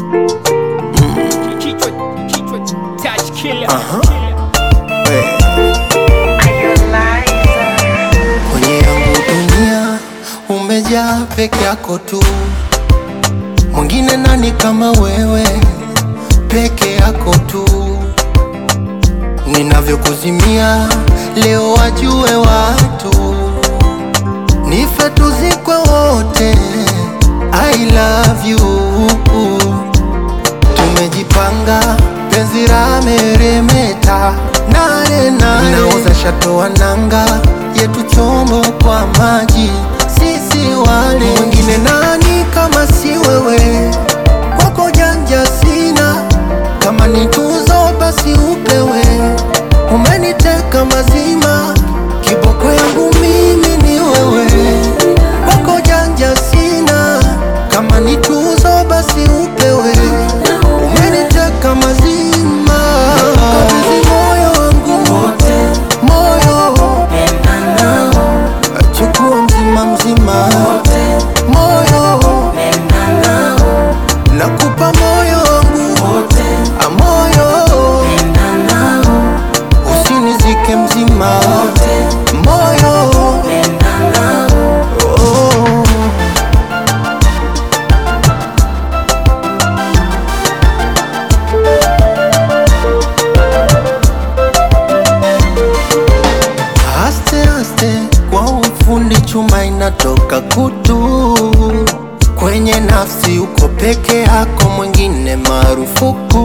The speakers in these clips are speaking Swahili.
Kichwa, kichwa, touch killer. Kwenye yangu dunia umejaa peke yako tu, mwingine nani kama wewe? Peke yako tu, ninavyokuzimia leo wajue watu, nife tuzikwe wote. I love you tumejipanga penzi la meremeta nane nane, nauza shato wa nanga yetu chombo kwa maji, sisi wale mwingine nani kama si wewe? Kwako janja sina, kama ni tuzo basi upewe. Umeniteka mazima, kiboko yangu mimi ni wewe. Kwako janja sina, kama ni tuzo basi upewe. Umeniteka mazima, kabidhi moyo wangu wote, moyo chukua mzima mzima, moyo nakupa moyo wangu wote, moyo usinizike mzima, moyo oh. Aste aste kwa ufundi chuma inatoka kutu kwenye nafsi, uko peke yako, mwingine marufuku.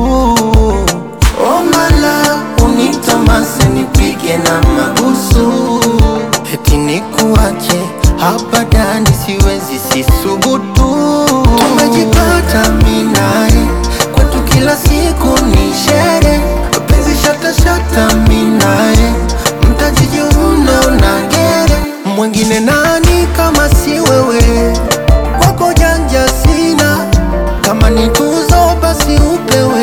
Omala unitamase nipige na mabusu, eti nikuache hapa ndani, siwezi sisubutu. Tumejipata minae kwetu, kila siku ni shere, penzi shata shata minae mtajijiuna unagere mwingine nani kama si wewe? Kwako janja sina, kama ni tuzo basi upewe.